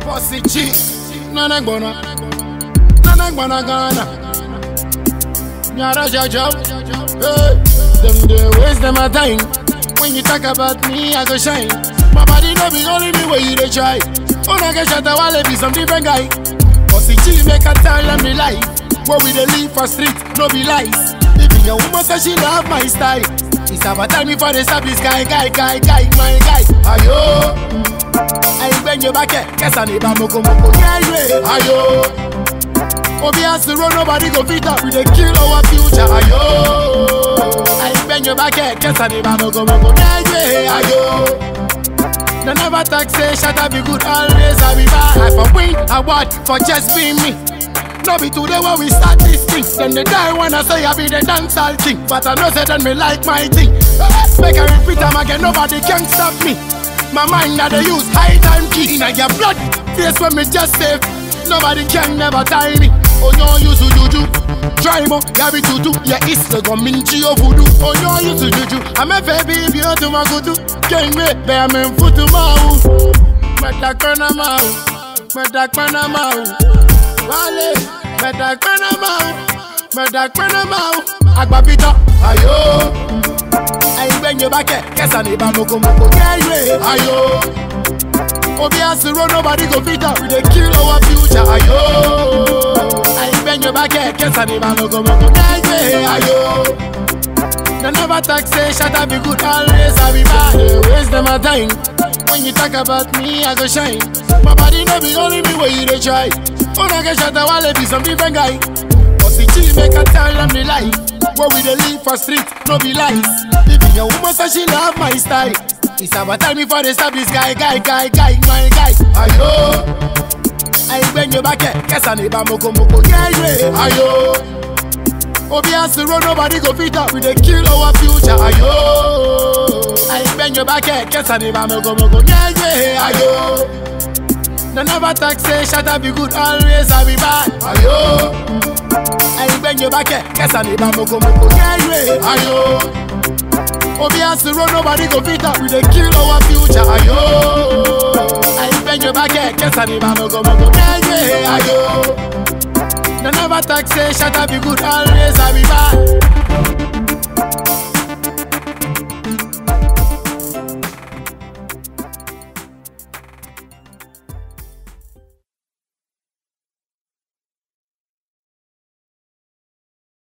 Bossy G, Nana Gbona, Nana Gbona Ghana. Nyara Jajab, hey, them they waste them a time. When you talk about me, I go shine. My body no be only me where you dey try. Oh, I get shot, I wanna be some different guy. Bossy G make a tell them the life. Where we dey live for street, no be lies. Even your woman say she love my style. It's about time before they stop this guy, guy, guy, guy, my guy. Ayo, ayi your back, guess I need a moko moko. Yeah, yeah. Ayo, Obi has to run, nobody go fit up. We dey kill our future. Ayo, ayi your back, guess I need a moko moko. Yeah, yeah. Ayo. They never talk say shut up be good always I be bad I for win award for just being me No be today when we start this thing Then they die when I say I be the dancehall king But I know say then me like my thing Make I repeat them again nobody can stop me My mind that they use high time key In your blood face when me just save Nobody can never tie me Oh no you to juju Try mo, ya be tutu Ya is the gominchi of voodoo Oh no you to juju I'm a baby if you to my kutu King me, be I'm in futu mau Metakana mau Metakana mau Wale Metakana mau Metakana mau Agbapita Ayo Ayi gbẹ̀yìn bá kẹ̀ kẹsàn-án ní ìbámu moko kẹ́yìn ayo. Obi has to run, nobody go fit up. We dey kill our future ayo. Ayi gbẹ̀yìn bá kẹ̀ kẹsàn-án ní ìbámu moko kẹ́yìn ayo. They never talk say shut up be good always I be bad. They waste them a time. When you talk about me, I go shine. My body no be only me where you dey try. Oh, I get shot, I wanna be some different guy. Bossy G make a tell them the life. Where we dey live for street, no be lies. Even your woman say she love my style. It's about time before they stop this guy, guy, guy, guy, my guy. Ayo, ayi gbẹ̀yìn bá kẹ̀ kẹsàn-án ní ìbámu moko yeah, yeah. Ayo. Obi has to run, nobody go fit up. We dey kill our future. Ayo, ayi gbẹ̀yìn bá kẹ̀ kẹsàn-án ní ìbámu moko yeah, yeah. Ayo. They never talk say shut up be good always I be bad. Ayo. Ayi gbẹ̀yìn bá kẹ̀ kẹsàn-án ní ìbámu moko yeah, yeah. Ayo. Obi has to run, nobody go fit up. We dey kill our future. Ayo. Ayi gbẹ̀yìn bá kẹ̀ kẹsàn-án ní ìbámu moko yeah, yeah. Ayo. They never talk say shut up be good always I be bad.